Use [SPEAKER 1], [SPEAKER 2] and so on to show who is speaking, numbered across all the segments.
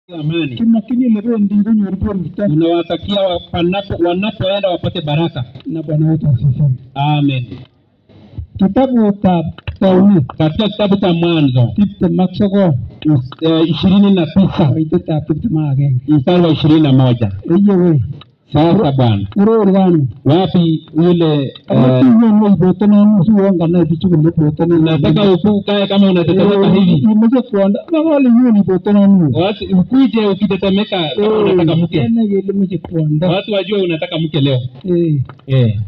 [SPEAKER 1] amani.
[SPEAKER 2] Kimakini ile bendi konyor borto
[SPEAKER 1] Tunawatakia wa- panapo- wanapoenda wapate baraka.
[SPEAKER 2] na Bwana wetu asifiwe.
[SPEAKER 1] Amen.
[SPEAKER 2] Kitabutab Taunet
[SPEAKER 1] Katika kitabu cha Mwanzo
[SPEAKER 2] tiptem ak sogol
[SPEAKER 1] eh, ishirini na tisa
[SPEAKER 2] koitetab tiptem ak agenge.
[SPEAKER 1] mstari wa ishirini na moja
[SPEAKER 2] Eye wei,
[SPEAKER 1] Sasa Bwana,
[SPEAKER 2] uror kanu.
[SPEAKER 1] wapi yule eh,
[SPEAKER 2] Amatiyon wei botonon usuon kanai bichu kole botonon.
[SPEAKER 1] nataka ukukae kama unatetemeka hivi,
[SPEAKER 2] Imeche kwondo, makole nyoni botonon wu.
[SPEAKER 1] watu ukuje ukitetemeka kama unataka mke,
[SPEAKER 2] Kenai kele meche kwondo.
[SPEAKER 1] watu wajue unataka mke leo
[SPEAKER 2] Eh,
[SPEAKER 1] eh.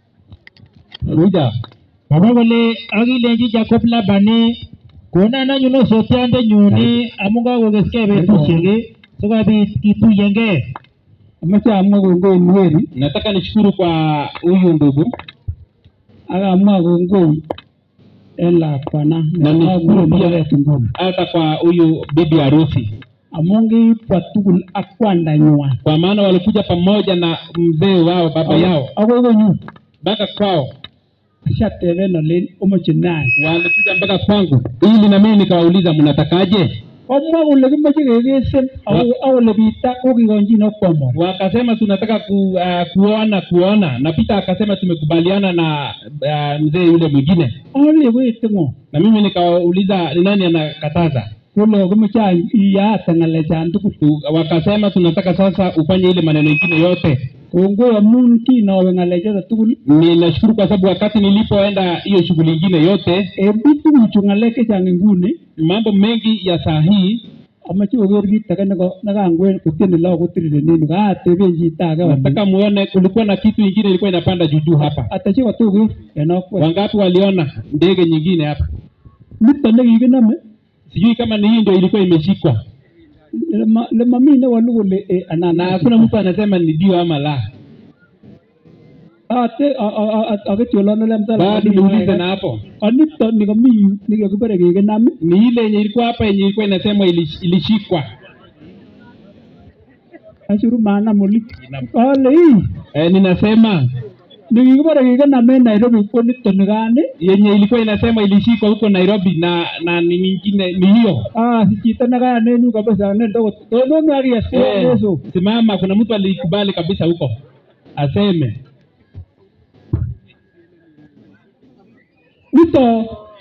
[SPEAKER 1] Kuja
[SPEAKER 3] Baba kole akilenji Jacob Labani konan anyun osotiondenyun amu kakokeskei betusiek sikobit kituyengei.
[SPEAKER 2] ameche amwa kongoi Nweri
[SPEAKER 1] nataka nishukuru kwa huyu ndugu
[SPEAKER 2] ak amwa kongoi en lakwana
[SPEAKER 1] Na nishukuru pia.
[SPEAKER 2] nekakuret nguni
[SPEAKER 1] hata kwa huyu bibi harusi,
[SPEAKER 2] amu kibwa tugul ak kwandanywan
[SPEAKER 1] kwa maana walikuja pamoja na mzee wao baba yao
[SPEAKER 2] akoi konyu
[SPEAKER 1] mpaka kwao,
[SPEAKER 2] ashateben olen omoche nai
[SPEAKER 1] walikuja mpaka kwangu ili na mimi nikawauliza mnatakaje?
[SPEAKER 2] komwa kole kimeche kekesen ako akole Peter kokikonjin ak kwomor
[SPEAKER 1] Wakasema tunataka ku, uh, kuona kuona, na Peter akasema tumekubaliana na uh, mzee yule mwingine,
[SPEAKER 2] ale koete ng'o
[SPEAKER 1] na mimi nikawauliza ni nani anakataza.
[SPEAKER 2] kole kimeche iyaate ng'alechan tugul
[SPEAKER 1] Tu- Wakasema tunataka sasa ufanye ile maneno ingine yote.
[SPEAKER 2] kongoi amun kinowe ng'alechata tugul
[SPEAKER 1] Ninashukuru kwa sababu wakati nilipoenda hiyo shughuli ingine yote,
[SPEAKER 2] en biik tuguchu ng'alek chechang nguni
[SPEAKER 1] mambo mengi ya saa hii
[SPEAKER 2] amache koker kit age neko- nekangwen kotieni lagok kotirirenen kaateben chito age
[SPEAKER 1] nataka muone, kulikuwa na kitu ingine ilikuwa inapanda juu juu hapa.
[SPEAKER 2] atache kotoker en okwet
[SPEAKER 1] Wangapi waliona ndege nyingine hapa?
[SPEAKER 2] nito nekikinome
[SPEAKER 1] Sijui kama ni hii ndio ilikuwa imeshikwa,
[SPEAKER 2] lema- lemami newalu kole eh, anan
[SPEAKER 1] na hakuna mtu anasema ni ndio ama la.
[SPEAKER 2] ate aketiolonole
[SPEAKER 1] Bado niulize na hapo,
[SPEAKER 2] anito nikami yu nikakibare kekinam
[SPEAKER 1] ni ile yenye ilikuwa hapa yenye ilikuwa inasema ilish- ilishikwa.
[SPEAKER 2] ashuru manam oli ale ii
[SPEAKER 1] E, ninasema
[SPEAKER 2] nikikibare kekinam en Nairobi ko nito nikani
[SPEAKER 1] yenye ilikuwa inasema ilishikwa huko Nairobi na na ni nyingine ni hiyo.
[SPEAKER 2] ah si chito nekayanenu kabisa nendo tonomi
[SPEAKER 1] Eh,
[SPEAKER 2] akiyasieso
[SPEAKER 1] simama, kuna mtu alikubali kabisa huko aseme
[SPEAKER 2] nito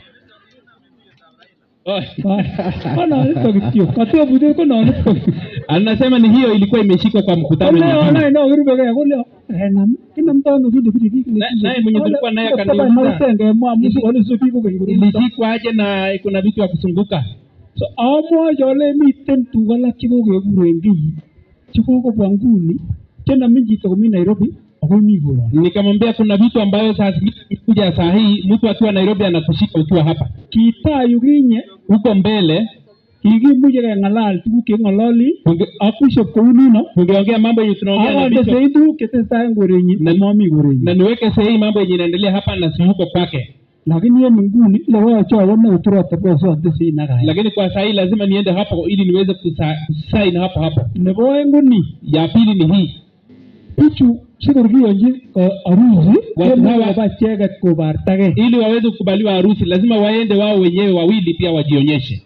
[SPEAKER 1] Oh.
[SPEAKER 2] kononito kityo katebute kononito
[SPEAKER 1] anasema ni hiyo ilikuwa imeshikwa kwa mkutano
[SPEAKER 2] Ole
[SPEAKER 1] nyingine.
[SPEAKER 2] onai no kirubekee kole enam kinamtono kile bire biik
[SPEAKER 1] Na- naye mwenye tulikuwa naye akaniuliza.
[SPEAKER 2] marutengemwa amu sikole so biik kokeny kurumto
[SPEAKER 1] ilishikwa aje na kuna vitu ya kusunguka
[SPEAKER 2] so amwochi ale miten tuguk alak chekokekuren kiy chekokobwa nguni chenamin chito komi Nairobi akoi mi koron
[SPEAKER 1] nikamwambia kuna vitu ambayo saa zingine kuja saa hii mtu akiwa Nairobi anakushika ukiwa hapa
[SPEAKER 2] kitayu kinye
[SPEAKER 1] huko mbele
[SPEAKER 2] kikimuche keng'alal tuguk cheking'ololi
[SPEAKER 1] tunge-
[SPEAKER 2] ak bishop kou nino
[SPEAKER 1] tungeongea mambo yenye tunaongea na
[SPEAKER 2] akande
[SPEAKER 1] bishop
[SPEAKER 2] sei tuguk chetesetai en korenyin
[SPEAKER 1] Na-
[SPEAKER 2] nemomi korenyin
[SPEAKER 1] na niweke sahihi mambo yenye inaendelea hapa na si huko kwake,
[SPEAKER 2] lakini en nguni lewoche awone oturoteposote sei nakaya
[SPEAKER 1] lakini kwa saa hii lazima niende hapo ili niweze kusa- kusaini hapo hapo.
[SPEAKER 2] nebo oeng ko ni
[SPEAKER 1] Ya pili ni hii,
[SPEAKER 2] bichu sikor kiyonchi uh, arusi
[SPEAKER 1] Watu
[SPEAKER 2] kemoche
[SPEAKER 1] hawa-
[SPEAKER 2] koba icheket kobartagei
[SPEAKER 1] ili waweze kukubaliwa harusi lazima waende wao wenyewe wawili pia wajionyeshe,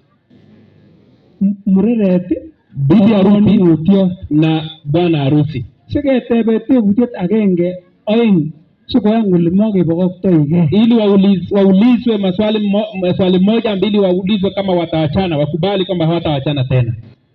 [SPEAKER 2] M- mureret
[SPEAKER 1] bibi harusi
[SPEAKER 2] mutyo
[SPEAKER 1] na bwana harusi,
[SPEAKER 2] siketebe tebutiet agenge oeng sikoyan kole mokebokoktoigei
[SPEAKER 1] ili wauliz, waulizwe maswali mo, maswali moja mbili, waulizwe kama watawachana, wakubali kwamba hawatawachana tena.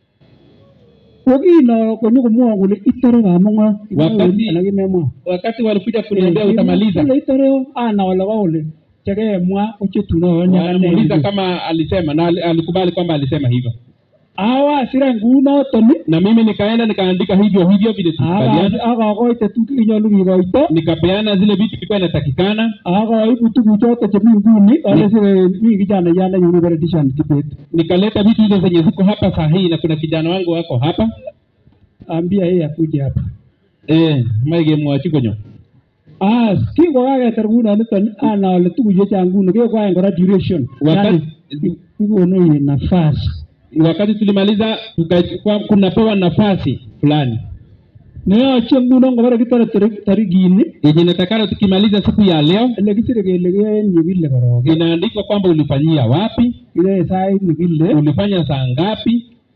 [SPEAKER 2] ko kino konyo komwowon kole itore kamong'o
[SPEAKER 1] Wakati-
[SPEAKER 2] alak imemwa
[SPEAKER 1] Wakati walikuja kuniambia utamaliza,
[SPEAKER 2] kole itore ana wala ka kole chekemwa ko chetunoyoni
[SPEAKER 1] wanamuuliza kama alisema na ali- alikubali kwamba alisema hivyo,
[SPEAKER 2] awa sira ngunoton
[SPEAKER 1] na mimi nikaenda nikaandika hivyo hivyo vile tulikubaliana,
[SPEAKER 2] akakoite tuguk chenyolu kikoito
[SPEAKER 1] nikapeana zile vitu vilikuwa inatakikana,
[SPEAKER 2] akaibu tuguchoto chemi nguni ale sire mi kijana jana nyuni bare tishan kibet
[SPEAKER 1] nikaleta vitu hizo zenye ziko hapa saa hii, na kuna kijana wangu wako hapa
[SPEAKER 2] ambia yeye akuje hapa
[SPEAKER 1] eh, maigemwochi konyo
[SPEAKER 2] as kingokaketar kunoniton ana ale tuguchu chechang nguni kekwaen kora duration
[SPEAKER 1] Wakati-
[SPEAKER 2] Yani, kikonu nafasi
[SPEAKER 1] wakati tulimaliza tukachukua, kunapewa nafasi fulani
[SPEAKER 2] neyoche nguno ngobore kitore tarik- tarikini
[SPEAKER 1] yenye natakana tukimaliza siku ya leo
[SPEAKER 2] ele kisire kele keyoen yekile korok
[SPEAKER 1] inaandikwa kwamba ulifanyia wapi,
[SPEAKER 2] kiyoe sait nekile
[SPEAKER 1] ulifanya saa ngapi,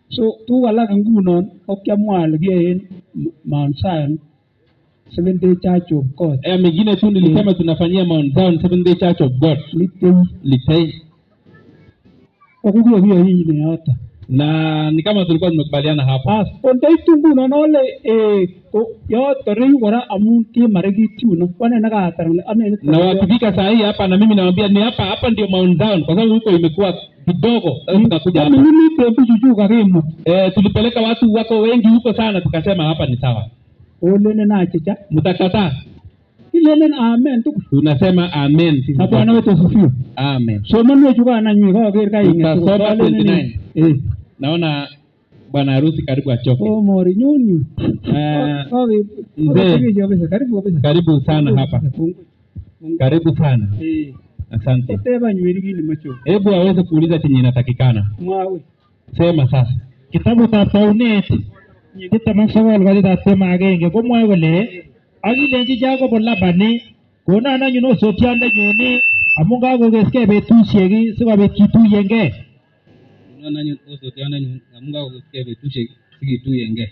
[SPEAKER 2] so tuguk alak ngunon ko kiamwa ale kiyoen M- Mount Zion Seventh Day Church of God
[SPEAKER 1] Eh, mengine tu nilisema tunafanyia Mount Zion Seventh Day Church of God
[SPEAKER 2] litei
[SPEAKER 1] Litei,
[SPEAKER 2] ko kukiyokiyoine yoto
[SPEAKER 1] na ni kama tulikuwa tumekubaliana hapo.
[SPEAKER 2] As kondeitu ngunon ole eh, ko yoto reyu kora amun kimarekit yuno wane nekatar kole ane
[SPEAKER 1] Na wakifika saa hii hapa, na mimi nawaambia ni hapa hapa ndio Mount Zion, kwa sababu huko imekuwa kidogo. Sasa tukakuja hapa
[SPEAKER 2] ming'initen bichuchu kakimut
[SPEAKER 1] eh, tulipeleka watu wako wengi huko sana, tukasema hapa ni sawa.
[SPEAKER 2] olenen achicha
[SPEAKER 1] Mtakataa?
[SPEAKER 2] kilenen amen tugul
[SPEAKER 1] Tunasema amen. sisi
[SPEAKER 2] na Bwana
[SPEAKER 1] sote.
[SPEAKER 2] wetu asifiwe
[SPEAKER 1] Amen.
[SPEAKER 2] somanwechu kananywe kaker kaing'et tugul.
[SPEAKER 1] Tutasoma
[SPEAKER 2] Kalenen
[SPEAKER 1] 29.
[SPEAKER 2] eh
[SPEAKER 1] Naona bwana harusi karibu achoke.
[SPEAKER 2] oh mori nyun yu
[SPEAKER 1] Eh,
[SPEAKER 2] Kake-
[SPEAKER 1] mzee.
[SPEAKER 2] kake kabisa karibu kabisa
[SPEAKER 1] Karibu sana hapa,
[SPEAKER 2] Kongoi. Kongoi.
[SPEAKER 1] karibu sana.
[SPEAKER 2] eh
[SPEAKER 1] Asante.
[SPEAKER 2] koteba nyweri kile macho
[SPEAKER 1] Hebu aweze kuuliza chenye inatakikana.
[SPEAKER 2] mwawe
[SPEAKER 1] Sema sasa.
[SPEAKER 3] Kitabutab taunet nyigit taman sokol katitab taman agenge komwoe kole akilenji Jacob Labani konon anyun osotiondenyun amu kakokeskei betusiek sikobit kituyengei
[SPEAKER 1] Unaona nyun osotiana nyun amun kakosikia betusiek sikituyengei.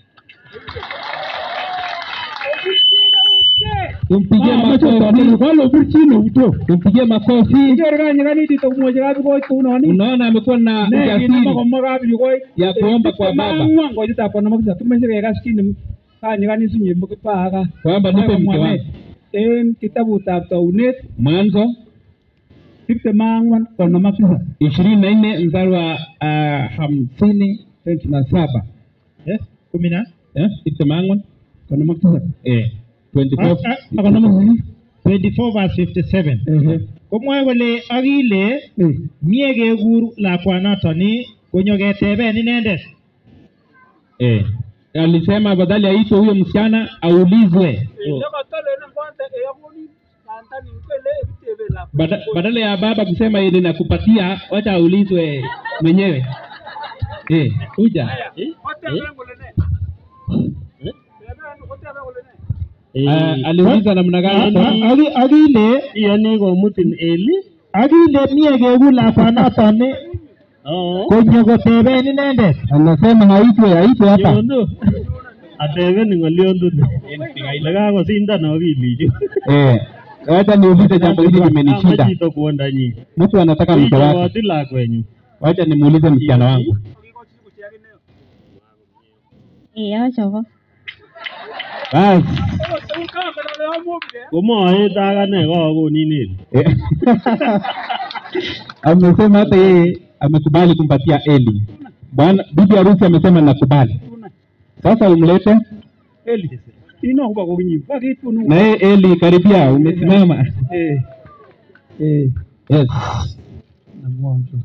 [SPEAKER 1] Tumpigie makofi.
[SPEAKER 2] kalobirchin euto
[SPEAKER 1] Tumpigie makofi.
[SPEAKER 2] iker kanyikaniti tokumwochi kapikoit kounoni
[SPEAKER 1] Unaona amekuwa na
[SPEAKER 2] ne kinama
[SPEAKER 1] ujasiri
[SPEAKER 2] komwa kapikoit
[SPEAKER 1] ya kuomba kwa baba
[SPEAKER 2] ang'wan koitetap konom ak tisap kimeche kekas kit ne kanyikanit sinye paka
[SPEAKER 1] kwamba nipe mke wangu.
[SPEAKER 2] en kitabutab taunet
[SPEAKER 1] Mwanzo
[SPEAKER 2] tiptem ak ang'wan konom ak tisap
[SPEAKER 1] ishirini na nne mstari wa ah, hamsini na saba
[SPEAKER 3] Eh, kumi na
[SPEAKER 1] Eh, tiptem ak ang'wan
[SPEAKER 2] konom ak tisap
[SPEAKER 1] Eh, 24
[SPEAKER 3] Ah, ah,
[SPEAKER 2] ak konom ak sisit
[SPEAKER 3] 24 verse 57
[SPEAKER 2] ehe
[SPEAKER 3] komwoe kole akile
[SPEAKER 2] eh
[SPEAKER 3] mie kekur lakwanatoni konyo keteben inendet
[SPEAKER 1] Eh, alisema badala aitwe huyo msichana aulizwe Bada, badala ya baba kusema ili nakupatia, wacha aulizwe mwenyewe. Eh, kuja. Ah, aliuliza namna gani?
[SPEAKER 3] A- aki- akile
[SPEAKER 4] iyoni komutin eli
[SPEAKER 3] akile mie kekur lakwanatoni konyo koteben inendet
[SPEAKER 1] Anasema haitwe, haitwe hapa.
[SPEAKER 4] nyonu atebeni ng'olyondoni lekakosindan akilichu
[SPEAKER 1] Eh, wacha niulize jambo hili limenishinda.
[SPEAKER 4] chito kwondanyi
[SPEAKER 1] Mtu anataka mke wake,
[SPEAKER 4] ichoboti lakwenyu
[SPEAKER 1] wacha nimuulize msichana wangu.
[SPEAKER 5] Iya chobo.
[SPEAKER 1] Basi.
[SPEAKER 4] komoet akane kakonin eli
[SPEAKER 1] Eh. amesema hata yeye amekubali kumpatia Eli. Bwana bibi harusi amesema nakubali. Sasa umlete
[SPEAKER 2] eli ino kuba kokinyi kakitunu
[SPEAKER 1] na yeye Eli, karibia, umesimama.
[SPEAKER 2] eh eh
[SPEAKER 1] Yes,
[SPEAKER 2] namwonjo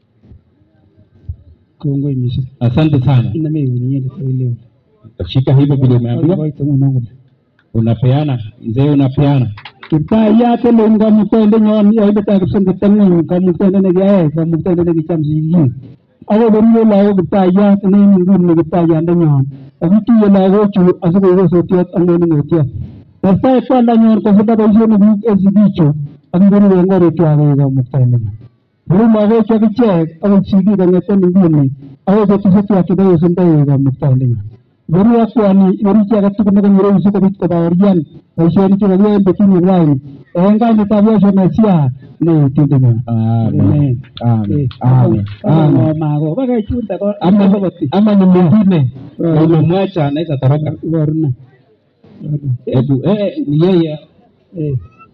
[SPEAKER 2] kongoi mising
[SPEAKER 1] asante sana.
[SPEAKER 2] iname uniende leo
[SPEAKER 1] Shika hivyo vile umeambiwa,
[SPEAKER 2] koito nguno
[SPEAKER 1] unapeana mzee, unapeana.
[SPEAKER 2] kiptayat elon kamuktainde nyon yoindetab kipsengwet ng'weny kamuktainde nekiyai kamuktainde nekicham sigik ako koruyo lagok kiptayat nen nguni kiptayandenyon akituye lagochu asikoik osotiot ak mening'otiot testai kwandanyon kosulda boisionikuk en sigichu ak ngoruu en korikchwak koik kamuktaindenyon koru lagochu akichek akot sigik kong'eten nguni akoi betusiekchwak chebo kosulda koik kamuktaindenyon ngoru akwani ngoru chi age tugul nekonyoru sikobit kobaorian boisionik chekakiyoe en betuni raini en kainetab Yesu Mesia ne etindenyon
[SPEAKER 1] Amen. Amen. Amen. Amen.
[SPEAKER 2] mago baka chunta ko
[SPEAKER 1] Ama, ama ni mwingine
[SPEAKER 2] Eh.
[SPEAKER 1] umemwacha anaweza toroka.
[SPEAKER 2] warna
[SPEAKER 1] Hebu eh, ni yeye
[SPEAKER 2] eh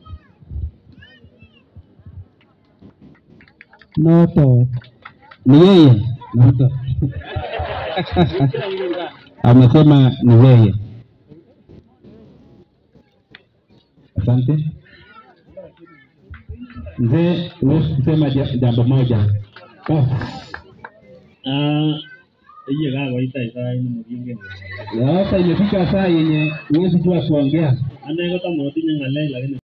[SPEAKER 2] noto
[SPEAKER 1] ni yeye Naitwa. amesema ni yeye. Asante mzee, huwezi kusema ja- jambo moja Basi.
[SPEAKER 4] iye kakoitai sait nemokingen
[SPEAKER 1] Sasa imefika saa yenye huwezi jua kuongea.
[SPEAKER 4] ane kotam atinye ng'alek lakini